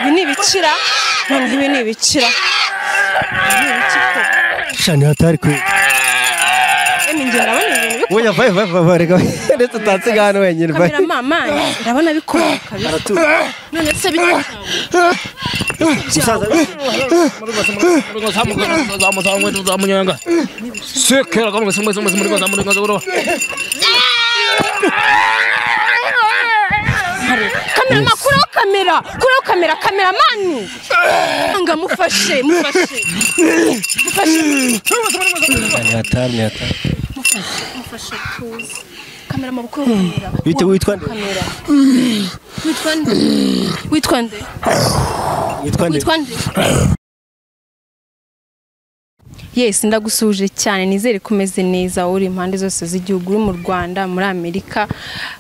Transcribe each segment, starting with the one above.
ibi ni ibikira noneho ibi ni ibikira shani hatari kwe ni njye ndabona ibintu bikora wowe vaye vaye vaye reka ndetse utansiga hano wenyine vaye kamera mama ndabona bikora kabisa none se bikora kamera mama kuriho kamera kuriho kamera kamera mani anga mufashe mufashe mufashe ni hatari ni hatari mufashe tuzi kamera mama kuriho kamera bite witwa nde kamera witwa nde witwa nde witwa nde witwa nde yes ndagusuje cyane nizere ko umeze neza uri impande zose z'igihugu uri mu rwanda muri amerika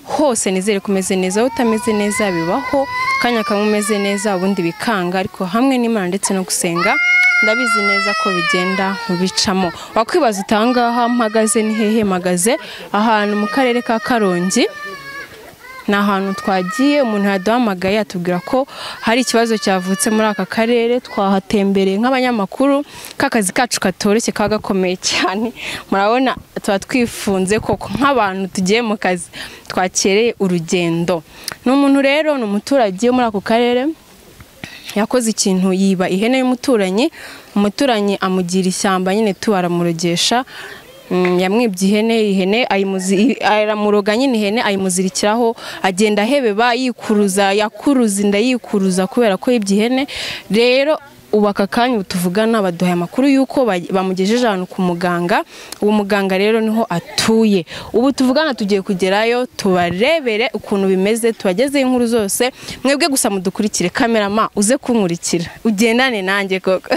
hose nizere ko umeze neza wowe utameze neza bibaho akanya kamwe umeze neza ubundi bikanga ariko hamwe n'imana ndetse no gusenga ndabizi neza ko bigenda bicamo wakwibaza utangaha mpagaze ni hehe mpagaze ahantu mu karere ka karongi ni ahantu twagiye umuntu yaduhamagaye atubwira ko hari ikibazo cyavutse muri aka karere twahatembereye nk'abanyamakuru k'akazi kacu katoroshye kaba gakomeye cyane murabona tuba twifunze koko nk'abantu tugiye mu kazi twakereye urugendo ni umuntu rero ni umuturage wo muri ako karere yakoze ikintu yiba ihene y'umuturanyi umuturanyi amugira ishyamba nyine tubaramurogesha Mm, yamwibye ihene ihene ayimuzi- aramuroga nyine ihene ayimuzirikiraho agenda ahebeba yikuruza yakuruza inda yikuruza kubera ko yibye ihene rero ubu aka kanya ubu tuvugana baduhaye amakuru y'uko ba- bamugejeje ahantu ku muganga uwo muganga rero niho atuye ubu tuvugana tugiye kugerayo tubarebere ukuntu bimeze tubagezeho inkuru zose mwebwe gusa mudukurikire kamerama uze kunkurikira ugendane nanjye koko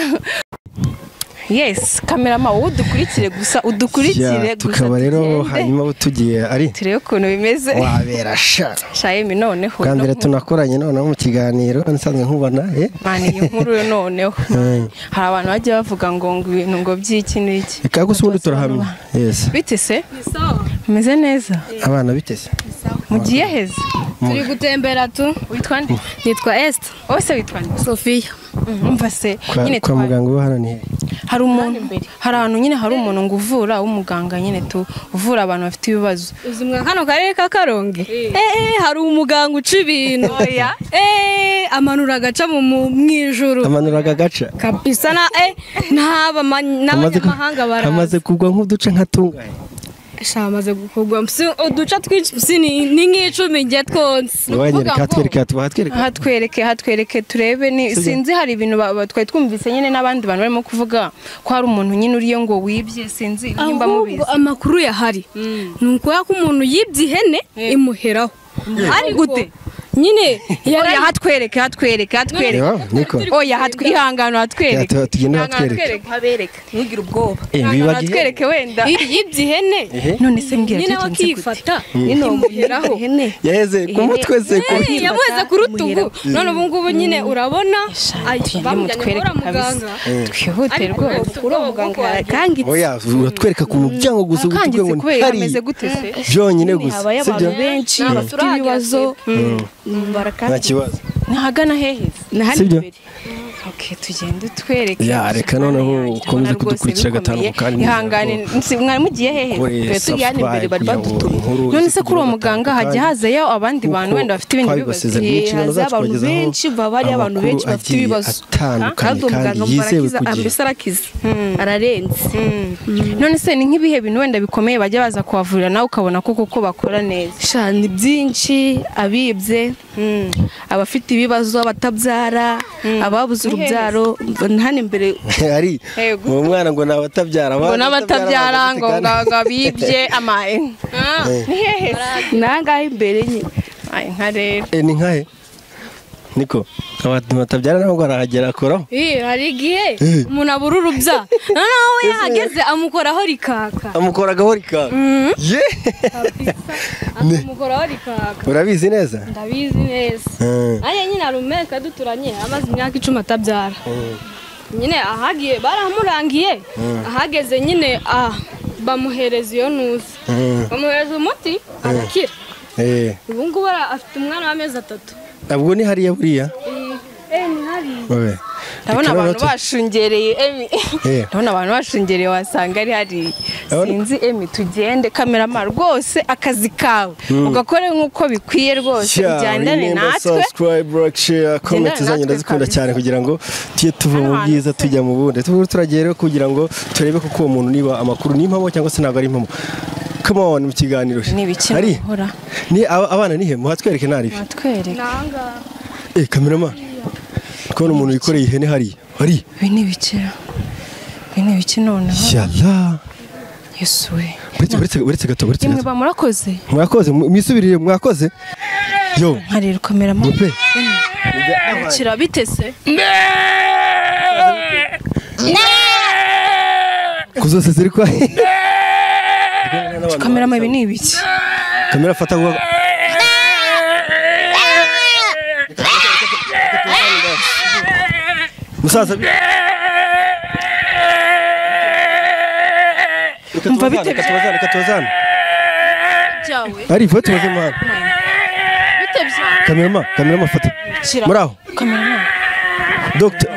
yes kamerama wowe udukurikire gusa udukurikire Ya, tukaba rero hanyuma abo tugiye ari turebe ukuntu bimeze wabera sha shayemi noneho bwa mbere no- tunakoranye noneho mu kiganiro nsanzwe nkubona eh Mani, iyi nkuru yo noneho hari abantu bajya bavuga ngo ngo ibintu ngo by'iki n'iki reka gusa ubundi turahamya yes bite se umeze neza abana biteze mugiye heza turi gutembera tu witwa nde nitwa esite wose witwa nde sofiya umva se Kwa- nyine kwa twa- muganga uba hano ni he? hari umuntu hari ahantu nyine hari umuntu ngo uvura w'umuganga nyine tu uvura abantu bafite ibibazo uzi mwa kano karere ka karongi eee hari umuganga uca ibintu Oya. eee amanura agaca mu mu- mu ijuru amanura aka gaca kabisa na e n'aba ma- Kamaze ku- n'abanyamahanga kamaze baraza kugwa nk'uduce nka tungahe Sha, amaze gukorwa Mpsi- uduca twinshi mpsi ni ni nk'icumi njye twonse wanyereka hatwereka tuba hatwereka aha twereke aha twereke turebe ni sinzi hari ibintu ba- ba- twari twumvise nyine n'abandi bantu barimo kuvuga ko hari umuntu nyine uriyo ngo wibye sinzi nimba ahubwo mubizi amakuru yahari ni ukuya ko umuntu yibye ihene imuheraho ariko Gute? nyine oya yarayihaye aha twereke aha twereke aha twereke reba niko oya aha twe- ihangano aha twereke Ya, tu- tugende aha Ihangano, twereke. habereke ntugire ubwoba Eh, ihangano aha wibagiwe? twereke wenda yibye ihene none se mbwira nyine tugenze gute? wakifata imuheraho yaheze ku mutwe se ku Hey, yamuheze ku rutugu none ubu ngubu nyine urabona Ay, bamujyanye kwa muganga twihute rwose oya uratwereka ku muryango gusa akangitse ubutwe kubera ngo hari ameze gute se byonyine gusa sibyo benshi bafite ibibazo barakata nta kibazo ntahagana heheze na hano sibyo? imbere Okay, tugende utwereke Ya, reka Mana noneho yanjye, ukomeze ndabona rwose kudukurikira gatanu bikomeye. kandi nizera ihangane si- mwari mugiye hehe Kuri Twe tujya hano imbere bari subscribe kugira ngo badutuma inkuru none ize se kuri uwo kugera muganga batanu hajya kandi hazayo abandi bantu kuko wenda bafite ibintu bibazo twabibasezeranye mu nshingano haza zacu abantu kubagezaho benshi baba ari abantu amakuru benshi bafite agiye ibibazo atandukanye kandi uwo kandi muganga mubarakiza yizewe ku gihe. mbese arakiza ararenze Mm. none se ni nk'ibihe bintu wenda bikomeye bajya baza kuhavurira nawe ukabona ko kuko bakora neza Sha, ni byinshi abibye abafite ibibazo abatabyara ababuze urubyaro na hano imbere ari Yego. uwo mwana ngo ntawe atabyara ngo n'abatabyara ntawe ngo atabyara, ngo bibye ama Ah, ni hehe ni aha ngaha imbere nyine Ay, nka rero Eh, ni nkahe niko abantu batabyara nabo ngo arahagera akoraho Ih, hari igihe umuntu abura urubya noneho we yahageze amukoraho rikaka amukoragaho rikanga ye Ne. amukoraho rikaka urabizi neza ndabizi neza Eh, ariya nyine hari umweka duturanye amaze imyaka icumi atabyara nyine ahagiye baramurangiye ahageze nyine ah bamuhereza iyo ntuzi eh. bamuhereza umuti arakira Eh, ubu ngubu ara- afite umwana w'amezi atatu ntabwo ni hariya buriya eh ni hariya babe ndabona Reka noneho abantu tu- bashungereye emi Eh. ndabona abantu bashungereye wasanga ari hari Ndabona- sinzi emi tugende kamerama rwose akazi kawe ugakore nk'uko bikwiye rwose Sha, ujyandane remember natwe subscribe, like, share, comment Gendana zanyu natwe ndazikunda kabisa. cyane kugira ngo tujye tuva mu Hano hantu bwiza tujya mu bundi tube turagiye rero kugira ngo turebe koko uwo muntu niba amakuru ni impamo cyangwa se ntabwo ari impamo come on mu kiganiro ni ibiki Ari? muhora ni aba- abana nihe muhatwereke ntari mwatwereka ni ahangaha eh kamerama kubona umuntu wikoreye ihene hariya hari ibi ni ibikira ibi ni ibiki noneho yala yesu we uretse uretse uretse gato uretse yemwe gato ba murakoze mwakoze mu- mwisubirire mwakoze yo nkarira kamerama mupe kira bitese kuzose ziri kwa kamerama ibi ni ibiki kamera fata ngo musaza Umva bite- katubazana katubazana byawe ari vuba tubaze muhanda bite byawe kamerama kamerama fata Shyira. muri aho kamerama dogita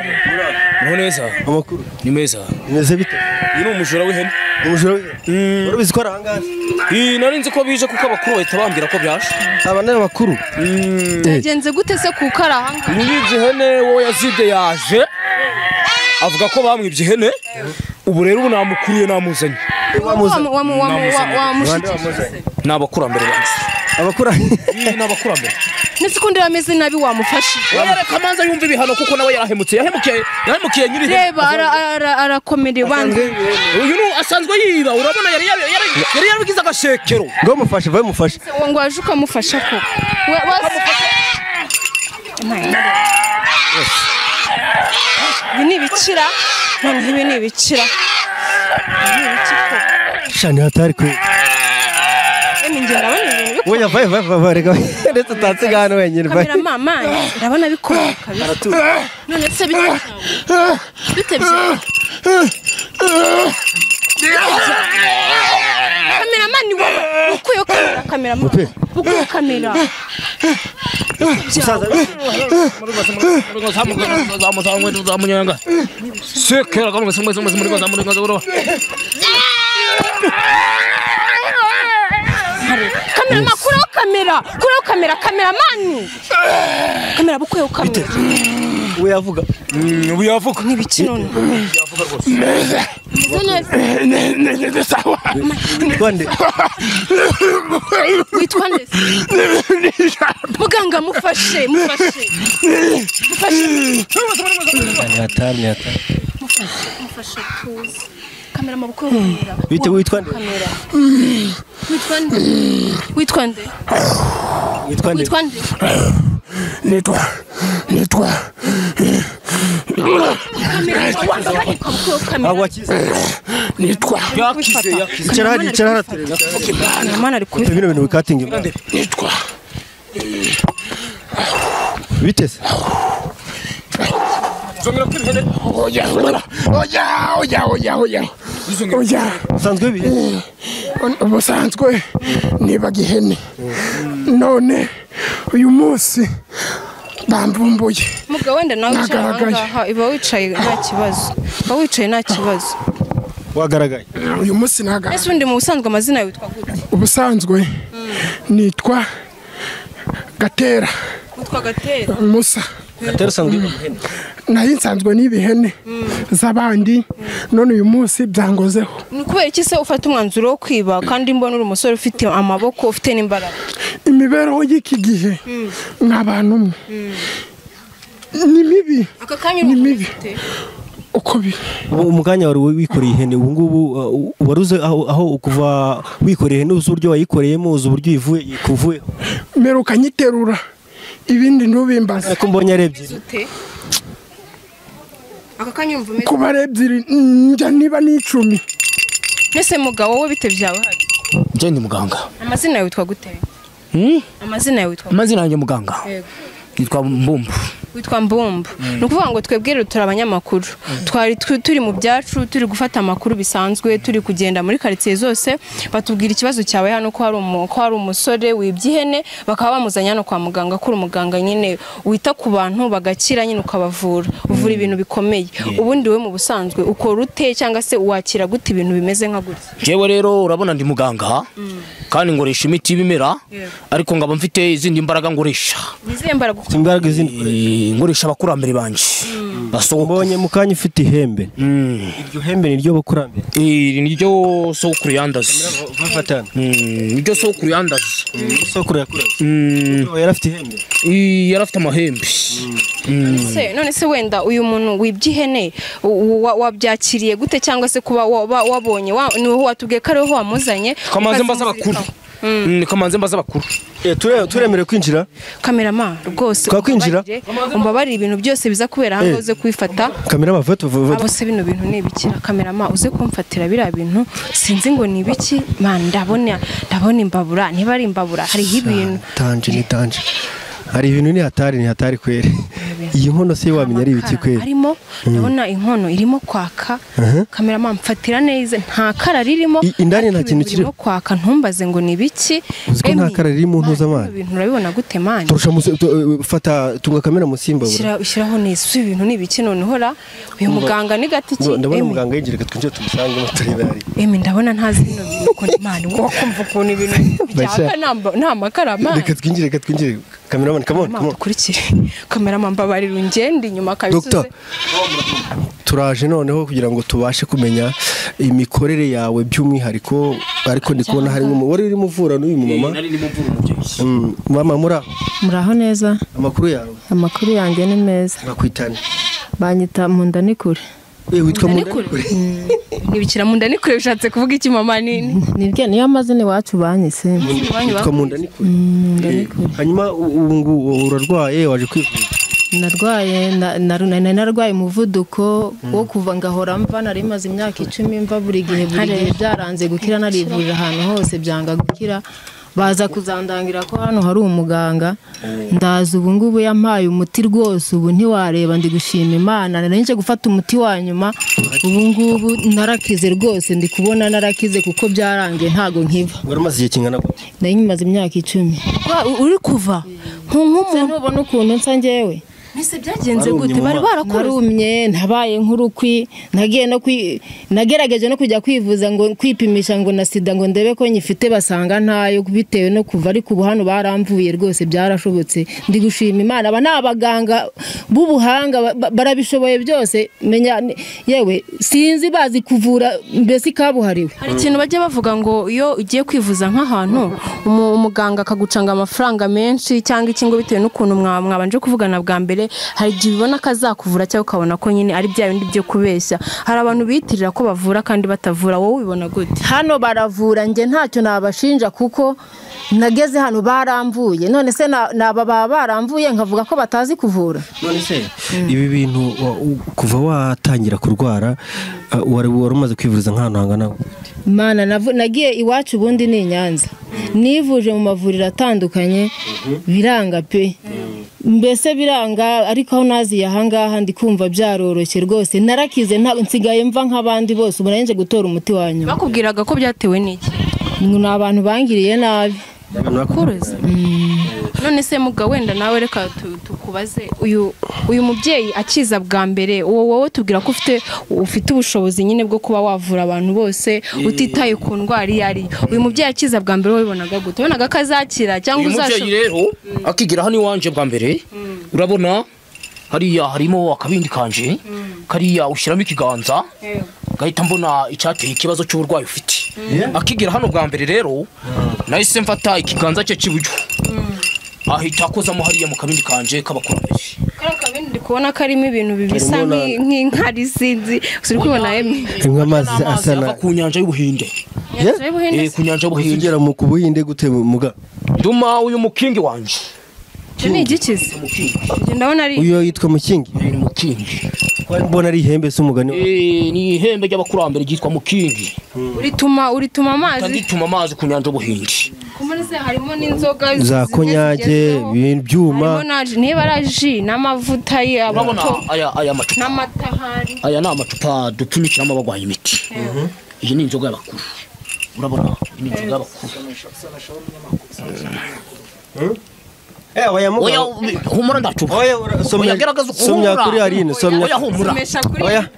Ni neza amakuru ni meza bimeze bite uyu ni umujura w'ihene umujura we- urabizi ko ari ahangaha iyi nari nzi ko bije kuko abakuru bahita bambwira ko byaje aba ni abakuru Eh, byagenze gute se kuko ari ahangaha nyiribye ihene wowe yazibye yaje avuga ko bamwibye ihene ubu rero ubu namukuriye namuzanye wamuza- wamushyikirije ni abakurambere banjye abakuru Iyi ni abakurambere ndetse ukundi wameze nabi wamufashije wowe reka amanza yumve ibihano kuko nawe yarahemutse yahemukiye yahemukiye nyiri ihene reba ara- ara- arakomereye wanze uyu ni asanzwe yiba urabona yari yari- yari- yari yarabigize agashekero ngo mufashe vuba mufashe uwo ngo waje ukamufasha ko We- wase- ibi ni ibikira noneho ibi ni ibikira Ibi ni ibiki koko? shani hatari kwe Emwe njye ndabona ibintu bikora oya vaye vaye vaye reka ndetse utansiga hano wenyine vaye kamera mama ndabona bikora kabisa none se bite byawe? bite byawe? kamera mama ni wowe ukuyeho kamera kamera mama Mupe. ukuyeho kamera kamera mama kureho kamera kureho kamera kamera mani kamera bukuyeho kamera we yavuga ubu yavuga ni ibiki none Meze neza. twande witwa nde se? muganga mufashe mufashe shani hatari ni hatari mufashe tuze kamera amaboko y'umwera bite witwa nde kamera witwa nde witwa nde witwa nde witwa nde Nettoie, nettoie. Kuko kamera aho wakize yakize yakize icara hari icara hari aterera kamera ari Pe, kubifata bino bintu wikatingi biteze zongera ko ihene Oya, oya, oya, oya, oya. Oya, usanzwe bihe ubusanzwe nibaga ihene. None uyu munsi bambumbuye. mugabo wenda nawe wicara aha Nagaragaye. ngaha iba wicaye nta kibazo uba wicaye nta kibazo wagaragaye Uyu munsi naga. ese ubundi mu busanzwe amazina yawe witwa gute Ubusanzwe nitwa Gatera witwa gatera Musa. gatera usanzwe bihe muhene Nari nsanzwe n'ibihene z'abandi none uyu munsi byangozeho. ni kubera iki se ufata umwanzuro wo kwiba kandi mbona uri umusore ufite amaboko ufite n'imbaraga imibereho y'iki gihe ni abantu umwe ni mibi aka kanya Ni uri mibi. ufite uko biri ubu umukanya wari wikoreye ihene ubu ngubu uh, wari uzi aho aho kuva wikoreye ihene uzi uburyo wayikoreyemo uzi uburyo ivuye ikuvuyeho mbere ukanyiterura ibindi ntubimbaze ariko mbonye ari ebyiri ute aka kanya urumva umeze kuba ari ebyiri njya niba n'icumi mbese mugabo wowe bite byawe hari njye ndi muganga amazina yawe witwa gute amazina yawe witwa gute amazina yanjye muganga Yego. yitwa mbumbu witwa mbumba ni ukuvuga ngo twebwe rero turi abanyamakuru twari tu- turi mu byacu turi gufata amakuru bisanzwe turi kugenda muri karitsiye zose batubwira ikibazo cyawe hano ko hari umu- ko hari umusore wibye ihene bakaba bamuzanye hano kwa muganga ko uri umuganga nyine wita ku bantu bagakira nyine ukabavura uvura ibintu bikomeye ubundi we mu busanzwe ukora ute cyangwa se wakira gute ibintu bimeze nka gutya yewe rero urabona ndi muganga kandi ngoresha imiti y'ibimera ariko nkaba mfite izindi mbaraga ngoresha ni izihe mbaraga si imbaraga izindi Eh, ngoresha abakurambere banjye basogokuru mbonye mu kanya ufite ihembe iryo hembe ni ryo bakurambere Eh, niryo sogokuru yandaze bafatana Mm, niryo sogokuru yandaze isoko yakurambye Mm, yari afite ihembe eh, yari afite amahembe se none se wenda uyu muntu wibye ihene u- wa- wabyakiriye gute cyangwa se kuba wa- wa- wabonye wa- ni wowe watubwiye ko ariho wamuzanye kamanze mbaza abakuru Mm, kamanze mbaza abakuru Eh, ture- turemerewe kwinjira kamerama rwose Twakwinjira? umbabarire, umbabarire ibintu byose biza kubera hano Eh. uze kubifata kamera bavate abo se bino bintu ni ibikira kamerama uze kumfatira biriya bintu sinzi ngo ni ibiki man ndabona ndabona imbabura niba ari imbabura hariho ibintu tanje ni tanje hari ibintu ni hatari ni hatari kwere iyi nkono se wamenya ari ibiki amakara kwere arimo ndabona inkono irimo kwaka kamerama mfatira neza nta kara ririmo I- indani ariko nta kintu ibintu kirimo. birimo kwaka ntumbaze ngo ni ibiki Uzi ko nta Emi, kara riri mu mpuzamahanga? ibyo bintu urabibona gute mani turusha musi- tu- eh, fata tunga kamera musimba bura Shyira- shyiraho neza uzi ibintu ni ibiki noneho ra uyu muganga ni gati ki Ngo, ndabona Emi, muganga yinjira reka twinjire tumusangemo turebe ari Emi ndabona ntazi bino bintu ukuntu mani wowe kumva ukuntu ibintu byaka nta- nta makara mani reka twinjire reka twinjire kameramani kamone Mama, kamone dukurikire kamerama mbabarira ungende inyuma Dr. kabisuze turaje noneho kugira ngo tubashe kumenya imikorere yawe by'umwihariko ariko ndi kubona hari nk'umu- wari urimo uvura n'uyu mumama nari ndimo mvura umubyeyi Mm, mama muri aho muraho neza amakuru yawe amakuru yanjye ni meza bakwitane banyita mu nda ni kure Eh, witwa mundanikure ntibikira mu nda ni kure bishatse kuvuga iki mama nini nibyo niyo amazina iwacu banyise witwa mundanikure Eh, hanyuma u- ubu ngubu urarwaye waje kwivuza narwaye na- naru- nari narwaye umuvuduko wo kuva ngahora mva nari maze imyaka icumi mva buri gihe buri gihe byaranze gukira narivurira ahantu hose byanga gukira baza kuzandangira ko hano hari umuganga ndaza ubu ngubu yampaye umuti rwose ubu ntiwareba ndi gushima imana nanje gufata umuti wa nyuma ubu ngubu narakize rwose ndi kubona narakize kuko byarangiye ntago nkiva wari umaze igihe kingana gute nari nyimaze imyaka icumi Wa- u- uri kuva se ntubona ukuntu nsa njyewe mbese byagenze Warumye gute bari mu maso. barakoze narumye nabaye nk'urukwi nagiye no kwi nagerageje no kujya kwivuza ngo kwipimisha ngo na sida ngo ndebe ko nyifite basanga ntayo bitewe no kuva ariko ubu hano baramvuye rwose byarashobotse ndi gushima imana aba ni abaganga b'ubuhanga ba- ba- barabishoboye byose menya ni- yewe sinzi bazi kuvura mbese ikabuhariwe hari ikintu bajya bavuga ngo iyo ugiye kwivuza nk'ahantu umu- umuganga akagucanga amafaranga menshi cyangwa iki ngo bitewe n'ukuntu mwa- mwabanje kuvugana bwa mbere hari igihe ubibona ko azakuvura cyangwa ukabona ko nyine ari bya bindi byo kubeshya hari abantu biyitirira ko bavura kandi batavura wowe ubibona gute hano baravura njye ntacyo nabashinja kuko nageze hano baramvuye none se na- naba baba baramvuye nkavuga ko batazi kuvura none se ibi bintu wa- u- kuva watangira kurwara uh, wari wari umaze kwivuriza nk'ahantu hangana gute? mana navu- nagiye iwacu ubundi ni i nyanza nivuje mu mavuriro atandukanye biranga pe mbese biranga ariko aho naziye ahangaha ndi kumva byaroroshye rwose narakize nta- nsigaye mva nk'abandi bose ubu nari nje gutora umuti wa nyuma bakubwiraga ko byatewe n'iki ni abantu bangiriye nabi Abantu bakuru- kuruzi none se muga wenda nawe reka tu- tukubaze uyu uyu mubyeyi akiza bwa mbere wowe wowe tubwira ko ufite ufite ubushobozi nyine bwo kuba wavura abantu bose utitaye ku ndwara iyo ari yo. uyu mubyeyi akiza bwa mbere wowe bibonaga gute wabonaga ko azakira cyangwa uyu mubyeyi uzashobora rero akigira hano iwanje bwa mbere urabona hariya harimo akabindi kanje kariya ushyiramo ikiganza gahita mbona icyateye ikibazo cy'uburwayi ufite akigera hano bwa mbere rero nahise mfata ikiganza cye cy'iburyo ahita akozamo hariya mu kabindi kanje k'abakurambere kariya kabindi ndi kubona karimo ibintu bisa Karimo nk'i- nk'inkari sinzi turi kubona emwe harimo amazi asa na ava ku nyanja y'ubuhinde Nyanja y'Ubuhinde Eh, se? ku nyanja y'ubuhinde uzigera mu kubuhinde gute muga duma uyu mukingi wanje Icyo ni igikize Njye ndabona ari uyu yitwa mukingi uyu ni mukingi wari mbona ari ihembe se umugani Eh, ni ihembe ry'abakurambere ryitwa mukingi urituma urituma amazi ndituma amazi ku nyanja y'ubuhinde ku kumunsi harimo n'inzoga za konyage ibyuma harimo na ji- niba ari ji n'amavuta urabona y'abato aya aya macupa n'amata ahari aya ni amacupa dupfunyikiramo abarwaye imiti iyi ni inzoga y'abakuru urabona iyi ni inzoga y'abakuru oya humura ndacupa Oya, ura- somya- oya garagaza uko somya humura. kuri Aline, somya. oya humura Mesha kuri oya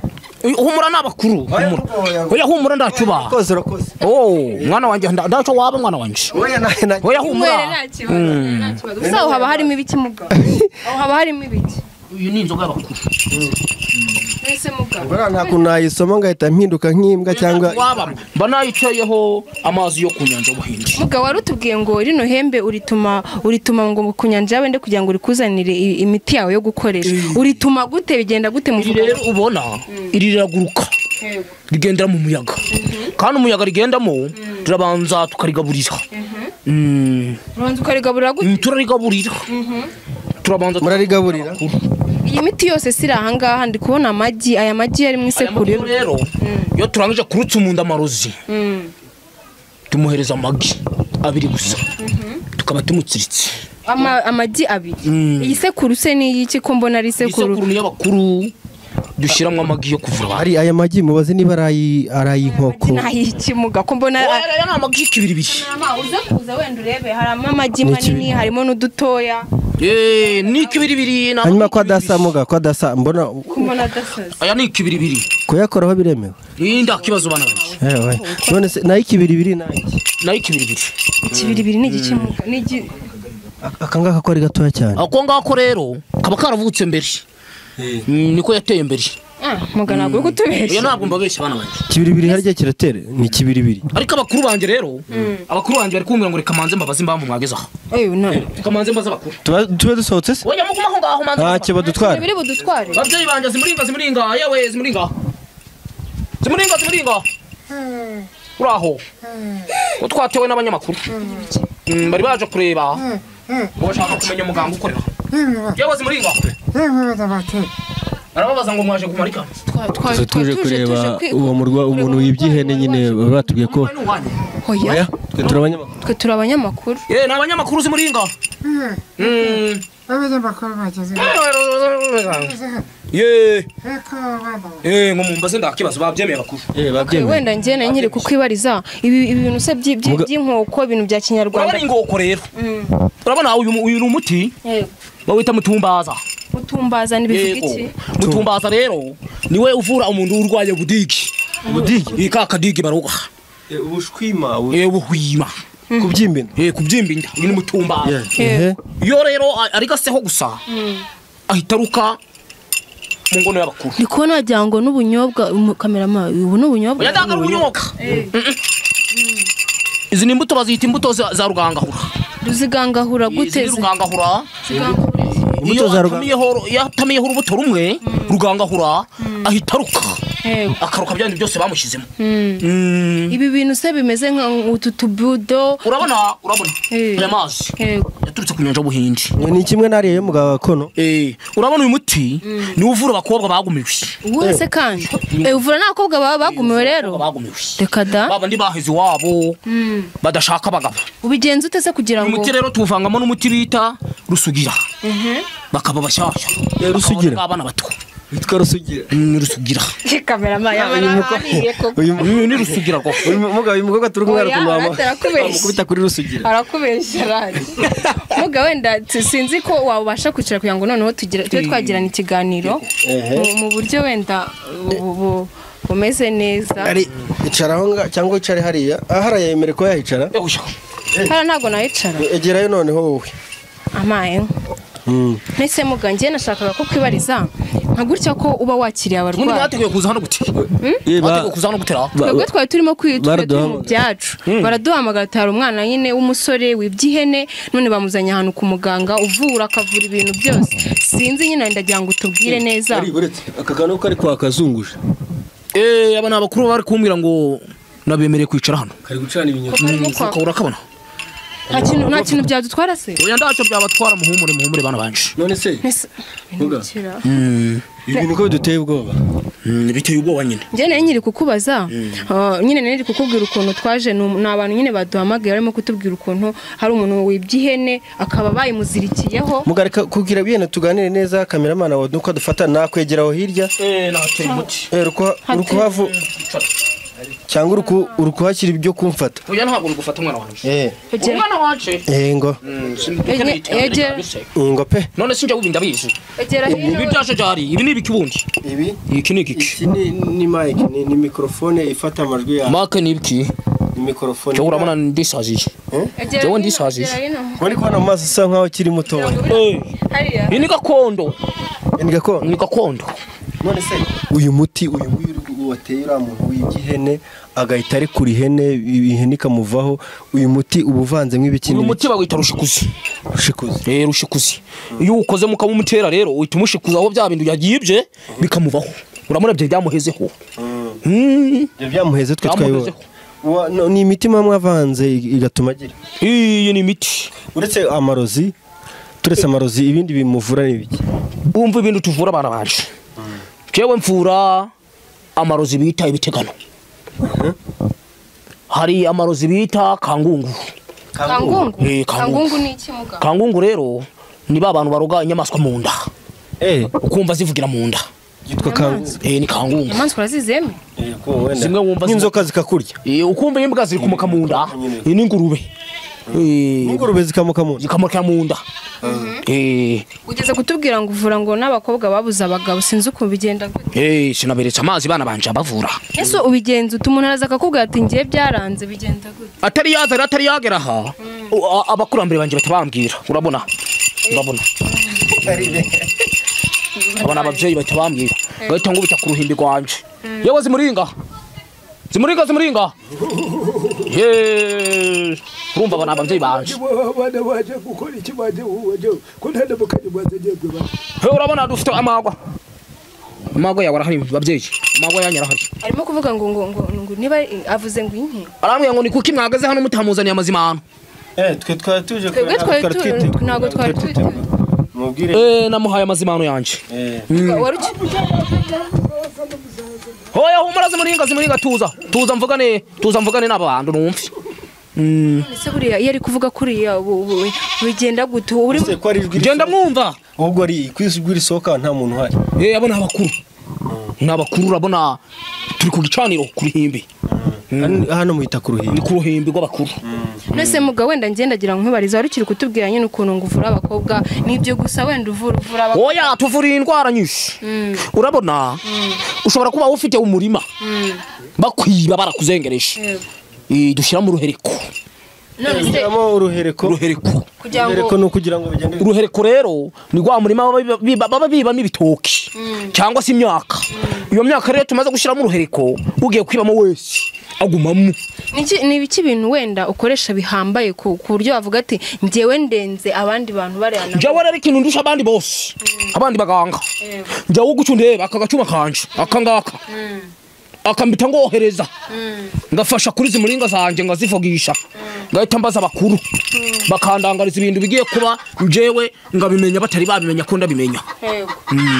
Oya, humura n'abakuru humura oya humura ndacuba koze urakoze oh mwana wanjye nda- ndaco waba mwana wanjye oya na na inywere oya humura nta kibazo nta kibazo gusa aho haba harimo ibiki mugabo aho haba harimo ibiki uyu ni inzoga y'abakuru mbese mugabo Buriya nta kuntu nayisoma ngahita mpinduka nk'imbwa cyangwa waba mba nayicayeho amazi yo ku nyanja y'ubuhinde mugabo warutubwiye ngo rino hembe urituma urituma ngo ku nyanja yawe nde kugira ngo urikuzanire i- imiti yawe yo gukoresha urituma gute bigenda gute iri muvuga rero ubona iri riraguruka rigendera mu muyaga kandi umuyaga rigendamo turabanza tukarigaburira Mm, ubanza ukarigaburira gute mm, turarigaburira turabanza murarigaburira iyi miti yose si iri ahangaha ndi kubona amagi aya magi yari mu Aya isekuru makuru rero iyo turangije kurutsa umuntu amarozi tumuhereza amagi abiri gusa tukaba tumutsiritse Ama- amagi abiri Mm. iyi sekuru se ni iy'iki ko mbona ari isekuru isekuru ni iy'abakuru dushyiramo amagi yo kuvura abantu ari aya magi mubaze niba ari ay- ari ay'inkoko ntayiki muga ko mbona Oya, aya ni amagi y'ikibiribiri uza kuza wenda urebe harimo amagi Ni manini ikibi- harimo n'udutoya Eh, ni ikibiribiri ni hanyuma ko amagi adasa muga ko adasa mbona ko mbona adasaza aya ni ikibiribiri kuyakoraho biremewe iyi nda kibazo bana banjye Eh, oya. none se nayo ikibiribiri nayo nayo ikibiribiri ikibiribiri ni igice muga ni igi- aka ngaka ko ari gatoya cyane ako ngako rero kaba karavutse mbere Mm, niko yateye imbere Ah, muga ntabwo uri oya kutubeshya ntabwo mbabeshya bana banjye ikibiribiri harya kiratere ni ikibiribiri ariko abakuru banjye rero abakuru banjye bari kumbwira ngo reka manze mbabaze impamvu mwagezeho Eh, na- reka manze mbaze abakuru Tuba- tube dusohotse se oya muguma aho ngaho manze ntacyo badutwara biri budutware babyeyi banjye zimuringa zimuringa yewe zimuringa zimuringa zimuringa uraho ko twatewe n'abanyamakuru Mm, bari baje kureba ngo bashaka kumenya umuganga ukorera yewe zimuringa barababaza ngo mwaje kumara ikanzu Gusa twaje tuje kureba uwo murwa umuntu wibyihene nyine baba batubwiye ko ni uwanyu oya twe turi abanyamakuru twe turi abanyamakuru Eh, ni abanyamakuru zimuringa Mm. Ye. Eh, ngo mumbaze ndakibazo babyemeye bakuru eh babyemeye wenda njyene nyiri kukwibariza ibi ibi bintu se by'i- by'i- Muga- by'inkoko ibintu bya kinyarwanda urabona ingoko rero urabona uyu uyu ni umuti Yego. bawita mutumbaza utumbaza ntibivuga iki mutumbaza rero niwe uvura umuntu urwaye budigi ubudigi iyi ka kadigi baroga ubushwima yewe buhwima kubyimbina Eh, kubyimba inda uyu ni mutumbaza ehe iyo rero a- ari gaseho gusa ahita aruka mu ngono y'abakuru ndi kubona wagira ngo n'ubunyobwa umu- kamerama ubu ni ubunyobwa oya ndanga ari ubunyobwa Mm-mm. izi ni imbuto bazita imbuto za za rugangahura ruzigangahura gute izi ni rugangahura imbuto iyo za ruganga atamiyeho iyo atamiyeho urubuto rumwe rugangahura ahita aruka akaruka bya bindi byose bamushyizemo Mm. ibi bintu se bimeze nka utu tubudo urabona urabona Eh. aya mazi Yego. yaturutse ku nyanja y'ubuhindi ni kimwe n'ariya y'umugabo gakono Eh, urabona uyu muti niwo uvura abakobwa bagumiwe uwuhe se kandi Eh, uvura n'abakobwa baba bagumiwe Abakobwa rero bagumiwe reka da baba ndi baheze iwabo badashaka abagabo ubigenza ute se kugira uyu ngo muti rero tuwuvangamo n'umuti bita rusugira bakaba bashyashya Eh, rusugira. Bakaba abana bato witwa rusugira Mm, rusugira kamerama uyu uyu ni rusugira rwose uyu mugabo uyu mukobwa turi kumwe Oya, arakubeshya. kumukubita kuri rusugira arakubeshya rani muga wenda t- sinzi ko wabasha kwicara kugira ngo noneho tugire- tube twagirana ikiganiro mu- mu buryo wenda bu- bu- bumeze neza ari icara aho nga- cyangwa wicare hariya ah hariya yemere kuba yahicara Eh, oya. hara ntabwo nayicara egerayo noneho wowe amaye Mm. mbese muga njye nashakaga ko kwibariza nka gutya ko uba wakiriye ubundi abarwayi bateguye kuza hano gute Eh, ba- bateguye kuza hano gutera ba- twebwe twari turimo kwi- twari turi mu baraduhamagara. byacu baraduhamagara tuhari umwana nyine w'umusore wibye ihene none bamuzanye ahantu ku muganga uvura akavura ibintu byose sinzi nyine ndagira ngo utubwire neza ari buretse aka kantu ko ari kwakazunguje Eh, aba ni abakuru bari kumbwira ngo nabemereye kwicara hano kari gucana ibinyoni Ko karimo Mm, kwaka. ukaba urakabona nta kintu nta kintu byadutwara se oya ntacyo byabatwara muhumure muhumure bana banje none se Mbese- Vuga. Ntikira. ibintu uko biduteye ubwoba Mm, biteye ubwoba nyine njye nari nyiri kukubaza ah, nyine nari nyiri kukubwira ukuntu twaje ni um- ni abantu nyine baduhamagaye barimo kutubwira ukuntu hari umuntu wibye ihene akaba bayimuzirikiyeho mugareka kugira bihene tuganire neza kameramana wawe nuko adufata nakwegera aho hirya eh nateye umuti Eh, urukuha- urukuhavu cyangwa uruku- urukuhashyira ibyo kumfata oya ntabwo ngufata umwana wanje Eh, Egera- umwana wanje eh, ngo Mm, Ege- simbikeneye cyane, Ege- kabisa. ngo pe none sinjya wubi ndabizi egera ibi hino byaje byari ibi ni ibiki ubundi ibi iki ni igiki iki ni ni mike ni, ni mikorofone ifata amajwi yawe make ni ibiki ni mikorofone cyo urabona ndisaziye egera Jyewe hino, ndisaziye. egera hino. uri kubona mu maso usa nkaho ukiri mutoya hariya iyi ni gakondo ni gakondo ni gakondo none se uyu muti uyu nguyu uri- wateye uriya muntu wibye ihene agahita arekura ihene i- ihene ikamuvaho uyu muti uba uvanzemo ibiki uyu n'ibiki muti bawita rushikuzi ushikuze rero ushikuzi iyo ukoze mukaba umutera rero uhita umushikuza aho bya bintu yagibye bikamuvaho uramura byo byamuhezeho Mm, ibyo byamuheze twe twayibonye byamuhezeho Wa- no- ni imiti mwamwe avanze i- igatuma agira iyi ni imiti uretse amarozi turetse amarozi ibindi bimuvura ni ibiki wumva ibintu tuvura abana banje jewe mvura amarozi bita ibitegano hari amarozi bita kangungu kangungu Eh, kangungu. kangungu ni iki muga kangungu rero ni ba bantu baroga inyamaswa mu nda eh ukumva zivugira mu nda yitwa kanzu Eh, ni kangungu inyamaswa urazizeme Zimwe wumva nk'inzoka zikakurya Eh, ukumva imbwa ziri kumuka mu nda iyi ni ingurube Eh, ingurube zikamuka mu nda zikamurika mu nda Eh, ugeze kutubwira ngo uvura ngo n'abakobwa babuze abagabo sinzi ukuntu bigenda gute eh, sinaberetse amazi bana banje abavura ese ubigenza uta umuntu araza akakubwira ati ngiye byaranze bigenda gute atari yazana atari yagera aha u- a- abakurambere banjye batabambwira urabona urabona urabona ababyeyi batabambwira bahita ngo bita ku ruhimbi rwanjye yewe zimuringa zimuringa zimuringa Yeee. urumva aba ni ababyeyi banjye abana baje gukora iki baje baje ko nta n'abakanye bazagengwe ba He, urabona dufite amagwa amagwa yawe arahari babyeyi amagwa yanyu arahari arimo kuvuga ngo ngo ngo ngo niba avuze ngo inki arambwira ngo ni kuki mwagaze hano mutamuzaniye amazima hano eh twe twari tuje twebwe twari tu- ntabwo twari twiteguye mubwire Eh, namuhaye amazima hano yanjye eh wari uki- hoya humura zimuringa zimuringa tuza tuza mvugane tuza mvugane n'aba bantu numve Mm. ese buriya iyo ari kuvuga kuriya ubu- ubu- bigenda gute ubu uri ko ari ijwi genda mwumva ahubwo ari ku ijwi risohoka nta muntu uhari eh abo ni abakuru ni abakuru urabona turi ku gicaniro ku ruhimbi Hano- hano muhita ku ruhimbi ni ku ruhimbi rw'abakuru nese mugabo wenda ngendagira nkwibariza wari ukiri kutubwira nyine ukuntu ngo uvura abakobwa nibyo gusa wenda uvura uvura abakobwa oya tuvura indwara nyinshi urabona ushobora kuba ufite umurima bakwiba barakuzengereje Eh, dushyira mu ruhereko none se Shyiramo uruhereko uruhereko kugira ngo uruhereko ni ukugira ngo bigende uruhereko rero ni rwa murima baba biba- baba bibamo ibitoki cyangwa se imyaka iyo myaka rero tumaze gushyiramo uruhereko ugiye kwibamo wese agumamo Niki- ni ibiki bintu wenda ukoresha bihambaye ku ku buryo wavuga ati ngewe ndenze abandi bantu bareba na njyewe rero ikintu ndusha abandi bose abandi baganga njyewe uguca undeba aka gacuma kanje aka ngaka akambita ngohereza ngafasha kuri izi muringa zanjye ngazivugisha ngahita mbaza abakuru bakandangariza ibintu bigiye kuba njyewe ngabimenya batari babimenya ko ndabimenya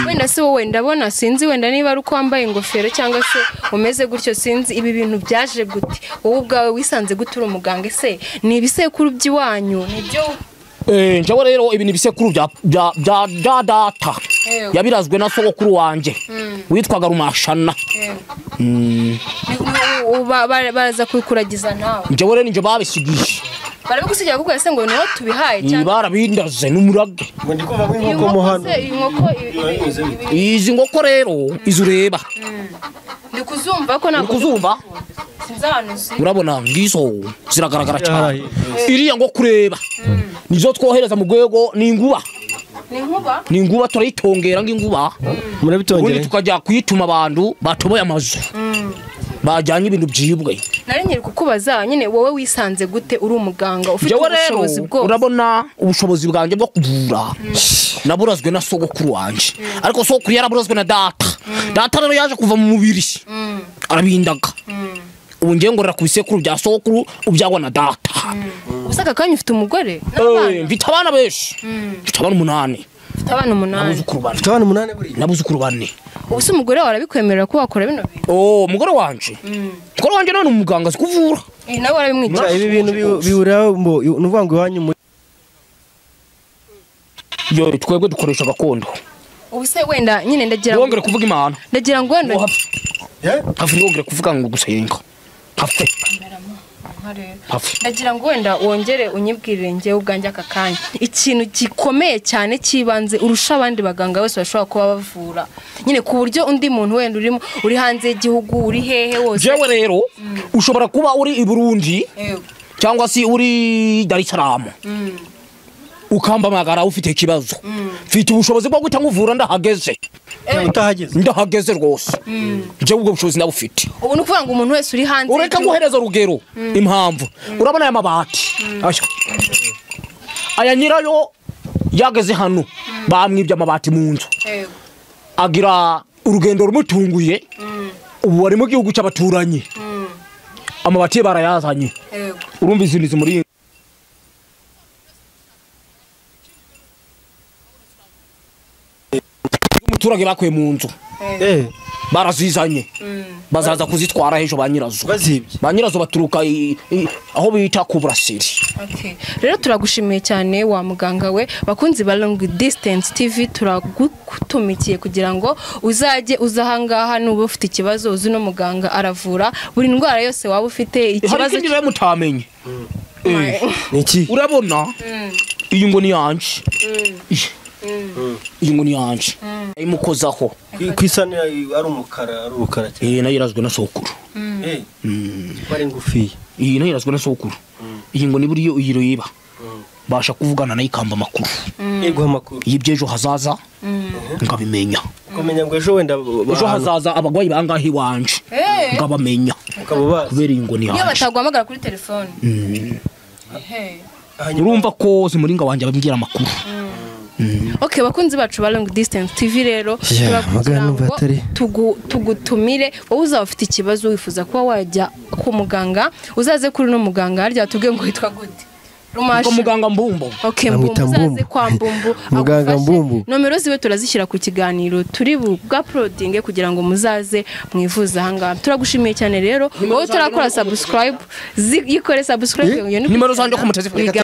wenda si wowe ndabona sinzi wenda niba ari uko wambaye ingofero cyangwa se umeze gutyo sinzi ibi bintu byaje gute wowe ubwawe wisanze gute uri umuganga ese ni ibisekuru by'iwanyu nibyo Eh, njyewe rero ibi ni ibisekuru bya bya bya bya data Yego. yabirazwe na sogokuru wanje witwaga rumashana Mm. ni- ni- u- ba- ba- baraza kubikuragiza nawe njyewe rero ninjye babisigije barabigusigira kuko ese ngo niho tubihaye cyangwa barabindaze n'umurage ngo ndi kumva iyi nk'inkoko mu nkoko hano se iyi nkoko ibi- ibi- ibi- ibi- izi ngoko rero izi ureba ndi kuzumva ko uri ntabwo kuzumva sinzi ahantu ziri urabona ngizo ziragaragara cyane iriya ngo kureba nizo twohereza mu rwego ni inguba ni nkuba ni inguba turayitongera nk'inguba ubundi murabitongere tukajya kuyituma abantu batoboye amazu bajyanye ibintu byibwe nari nyiri kukubaza nyine wowe wisanze gute uri umuganga ufite jewe rero ubushobozi bwose urabona ubushobozi bwanjye bwo kuvura naburazwe na sogokuru wanjye ariko sogokuru yaraburazwe na data data rero yaje kuva mu mubiri arabindaga ubu ngiye ngorora ku bisekuru bya sokuru ubyagwa na data gusa aka kanya ufite umugore Eh, mfite abana benshi mfite abana umunani ufite abana umunani n'abuzukuru bane Mfite abana umunani buriya n'abuzukuru bane ubu se umugore wawe arabikwemerera ko wakora bino bintu oh umugore wanje umugore wanje none umuganga azi kuvura Ibi nawe warabimwica ibi bintu bi- bihurira mbo ni ukuvuga ngo iwanyu muri yo twebwe dukoresha gakondo ubu se wenda nyine ndagira ngo wongere kuvuga imana ndagira ngo wenda hafi wongere kuvuga ngo gusenga hafi hafi ndagira ngo wenda wongere unyibwirire njyewe ubwanjye aka kanya ikintu gikomeye cyane cy'ibanze urusha abandi baganga bose bashobora kuba bavura nyine ku buryo undi muntu wenda urimo uri hanze y'igihugu uri hehe wose jewe rero ushobora kuba uri i burundi Yego. cyangwa se uri darisaramu ukampamagara ufite ikibazo mfite ubushobozi bwo guhita nkuvura ndahageze utahageze ndahageze rwose njyewe ubwo bushobozi nabufite ubu ni ukuvuga ngo umuntu wese uri hanze ureka y'igihugu- guhereza urugero impamvu urabona aya mabati Aya. aya nyirayo yageze hano bamwibye amabati mu nzu Yego. agira urugendo rumutunguye ubu bari mu gihugu cy'abaturanyi amabati ye barayazanye Yego. urumva izintu zimuri umuturage bakuye mu nzu eh barazizanye bazaza kuzitwara ejo ba nyirazo bazibye ba nyirazo baturuka i- i- aho bita ku burasiri Okay. rero turagushimiye cyane wa muganga we bakunzi ba long distance tv turagutumikiye kugira ngo uzajye uza ahangaha nuba ufite ikibazo uzi uno muganga aravura buri ndwara yose waba ufite hari ikibazo ikindi rero mutamenye Eh, ni iki urabona iyi ngo ni yanje Iyi. iyi ngo ni yanje ayimukozaho ku isano ari umukara ari umukara cyane iyi nayo irazwe na sokuru eh kuba ari ngufiya iyi nayo irazwe na sokuru iyi ngo ni buriya iyi royiba basha kuvugana nayo ikamba amakuru iguha amakuru y'iby'ejo hazaza nkabimenya ukamenya ngo ejo wenda ba- ejo hazaza abarwayi bangahe iwanje nkabamenya ukaba bazi kubera iyi ngo ni iyo yanje bataguhamagara kuri telefone Ehe. urumva ko zimuringa wanjye ababwira amakuru okay bakunzi bacu ba long distance tv rero Yeah, turakugira magana numva ngo atari- tugu- tugutumire wowe uzaba ufite ikibazo wifuza kuba wajya ku muganga uzaze kuri uno muganga harya tubwiye ngo witwa gute ubwo rumashi muganga mbumbo Okay, Bamwita mbumbu Mbumbu. uzaze kwa mbumbu Muganga agufashe. Mbumbu. nomero ziwe turazishyira ku kiganiro turi bugaprodinge kugira ngo muzaze mwivuze ahangaha turagushimiye cyane rero wowe utarakora subscribe zi- yikore subscribe iyo ni nimero zanjye ko muteze Wigana.